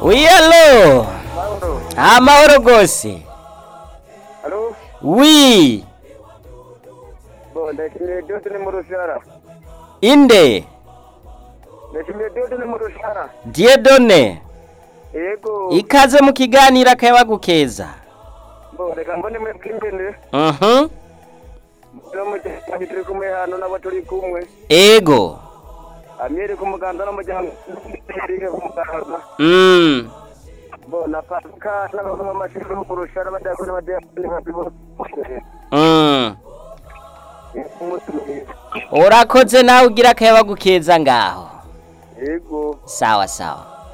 Oui, allo Mahoro. amahoro gose Alo? wi Bo, ndashimiye Diode ni mu rushara. inde Ndashimiye Diode ni mu rushara. diedone Yego. ikaze mu kiganiro akaba gukeza Bo, reka mbone mwe bw'imbere. mhm No mu gihe turi kumwe hano nabo turi kumwe. ego Amyeri ku muganda no mu gihe Erike ku muganda. mm Bo, na Pasika n'abavuma amashuri bo ku rushara badakora badakora babibo. mm Umunsi mwiza. urakoze nawe ugira akaba gukeza ngaho Yego. sawa sawa